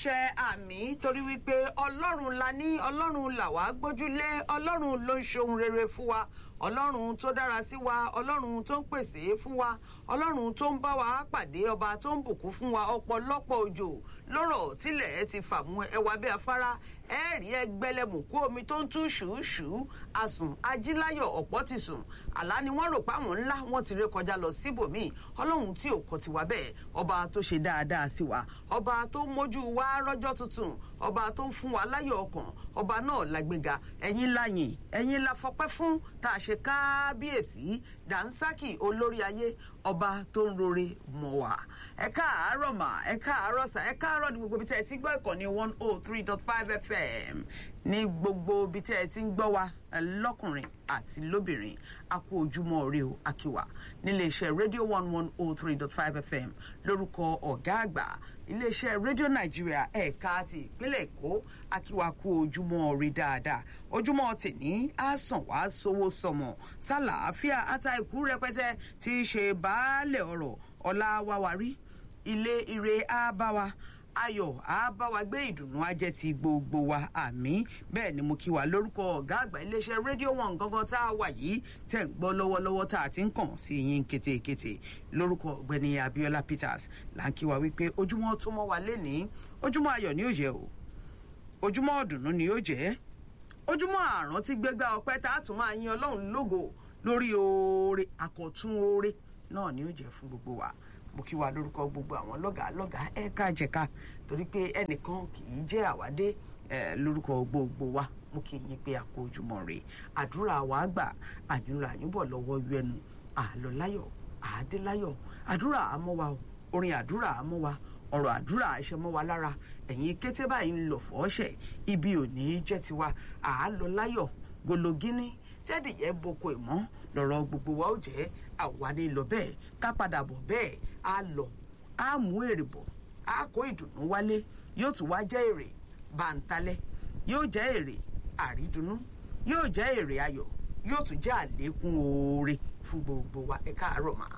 àṣẹ àmì torí wípé ọlọ́run la ní ọlọ́run là wá gbójúlé ọlọ́run ló ń ṣohun rere fún wa ọlọ́run tó dára sí wa ọlọ́run tó ń pèsè fún wa ọlọ́run tó ń bá wa pàdé ọba tó ń bùkún fún wa ọ̀pọ̀lọpọ̀ òjò lọ́rọ̀ tílẹ̀ ti fàmú ẹwà bí afárá ẹ̀ẹ́rì ẹgbẹ́lẹ́mùkú omi tó ń tú ṣùúṣùú asùn ajíláyọ̀ ọ̀pọ̀ ti sùn àlá ni wọ́n rò páwọn ńlá wọ́n ti ré kọjá lọ síbòmíì ọlọ́run tí ò kọ́ ti wá bẹ́ẹ̀ ọba tó ṣe dáadáa sí wa ọba tó mójú wa rọ́jọ́ tuntun ọba tó ń fún wa láyọ̀ ọkàn ọba náà lágbéga ẹ̀yin láyìn ẹ̀yin la fọpẹ́ fún tá a ṣe kábíyèsí dànsákì olórí ayé ọba tó ń rore mọ̀ wá ẹ káàárọ̀ mà ẹ káàárọ̀ sà ẹ káàárọ̀ ní gbogbo ibi tẹ́ ẹ ti gbọ́ ìkànnì one oh three dot five fm ní gbogbo ibi tẹ́ ẹ ti ń gbọ́ wa lọ́kùnrin àti lóbìnrin a kú ojúmọ́ ọ̀rẹ́ o akíwà níléeṣẹ́ rédíò one one oh three dot five fm lórúkọ ọ̀gá àgbà iléeṣẹ́ rédíò nàìjíríà ẹ̀ka ti ìpínlẹ̀ èkó akíwà kú ojúmọ́ ọ̀rẹ́ dáadáa ojúmọ́ tèní á sàn wá sówó sọmọ sálàáfíà ata ìkú rẹpẹtẹ tí í ṣe baálẹ̀ ọ̀rọ̀ ọ̀la wáwárí ilé ire á bá wa ayọ̀ á bá wa gbé ìdùnnú á jẹ́ ti gbogbo wa àmì bẹ́ẹ̀ ni mo kí wa lórúkọ ọ̀gá àgbà iléeṣẹ́ rédíò wọn gangan tá a wà yìí tẹ̀ ń gbọ́ lọ́wọ́lọ́wọ́ tá a ti ń kàn sí yín kétékété lórúkọ ọ̀gbẹ́ni abiola peters là ń kí wa wípé ojúmọ́ tó mọ́ wa lénìí ojúmọ́ ayọ̀ ni yóò jẹ́ o ojúmọ́ ọ̀dùnnú ni yóò jẹ́ ojúmọ́ àrùn tí gbégbá ọpẹ́ tá a tún máa yin ọlọ́run lógo lórí oore àkọ́tún oore náà ni yóò jẹ́ fún gbogbo wa mo kí wa lórúkọ gbogbo àwọn lọ́gàá lọ́gàá ẹ̀ka jẹ̀ka torí pé ẹnìkan kì í jẹ́ àwádé lórúkọ gbogbo wa mo kí yín pé a kó ojúmọ́ rè àdúrà wa gbà àdúrà yíbọ̀ lọ́wọ́ yẹnu àlọ́ láyọ̀ àádé láyọ̀ àdúrà àmọ́ wa orin àdúrà àmọ́ wa ọ̀rọ̀ àdúrà àṣẹ mọ́ wa lára ẹ̀yin kété báyìí ń lọ fọ́ọ́ṣẹ̀ ibi ò ní í jẹ́ tiwa àálọ́ láyọ̀ gologini tẹ́dìyẹ boko ìmọ̀ lọ́rọ̀ gbogbo wa ó jẹ́ àwárí lọ bẹ́ẹ̀ ká padà bọ̀ bẹ́ẹ̀ á lọ á mú èrè bọ̀ á kó ìdùnnú wálé yóò tún wá jẹ́ èrè bàǹtalẹ̀ yóò jẹ́ èrè àrídùnnú yóò jẹ́ èrè ayọ̀ yóò tún jẹ́ àlékún oore fún gbogbo wa ẹ káàárọ̀ mà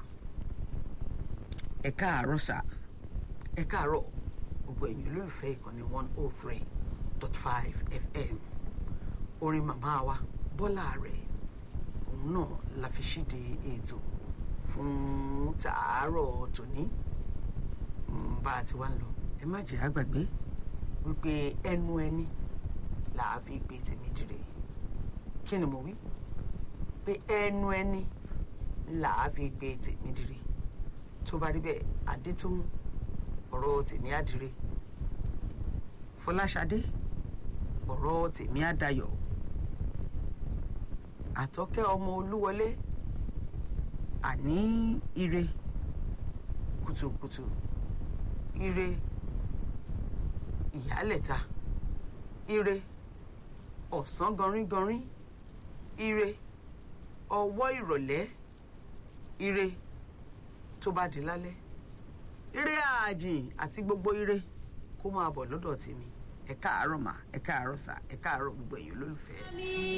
ẹ káàárọ̀ sà ẹ káàárọ̀ gbogbo ẹ̀yin olólùfẹ́ ìkànnì one oh three dot five fm orin màmá wa bọ́lá rẹ̀ òun náà la fi ṣíde ètò fún tàárọ̀ tòní bá a ti wá ń lọ ẹ má jẹ́ àgbàgbé wípé ẹnu ẹni là á fi gbé tèmi dire kí ni mo wí pé ẹnu ẹni là á fi gbé tèmi dire tó bá rí bẹ́ẹ̀ adétòun ọ̀rọ̀ tèmi á dire fọláṣadé ọ̀rọ̀ tèmi á dayọ̀ àtọ́kẹ́ ọmọ olúwọlé àní ire kùtùkùtù ire ìyálẹ̀ta ire ọ̀sán gọrígọrí ire ọwọ́ ìrọ̀lẹ́ ire tó bá di lálẹ́ ire ààjìn àti gbogbo ire kó máa bọ̀ lọ́dọ̀ tèmi ẹ káàárọ̀ mà ẹ káàárọ̀ sà ẹ káàárọ̀ gbogbo èèyàn olólùfẹ́.